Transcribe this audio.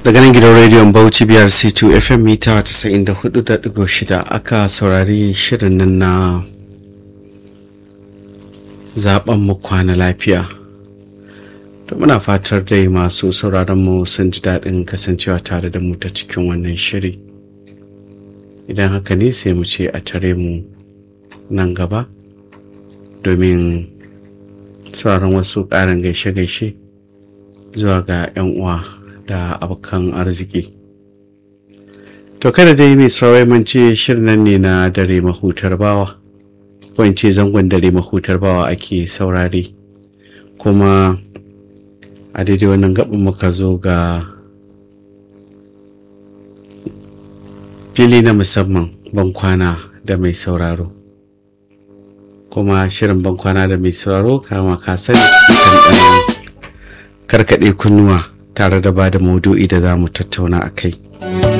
daga nan gidan rediyon bauchi biyar c2 fm mita 94.6 aka saurari shirin nan na zaben mu kwana lafiya to muna fatar dai masu sauraron mu sun ji daɗin kasancewa tare da mu ta cikin wannan shiri idan haka ne sai mu ce a tare mu nan gaba domin sauraron wasu ƙarin gaishe-gaishe zuwa ga 'yan uwa da abokan arziki to kada dai mai saurayi mance shirin nan ne na dare mahutar bawa ko in ce zangon dare mahutar bawa ake saurare kuma a daidai wannan gaɓin muka zo ga fili na musamman bankwana da mai sauraro kuma shirin bankwana da mai sauraro kama ka sani karkaɗe kunnuwa tare da ba da maudu'i da za mu tattauna a kai.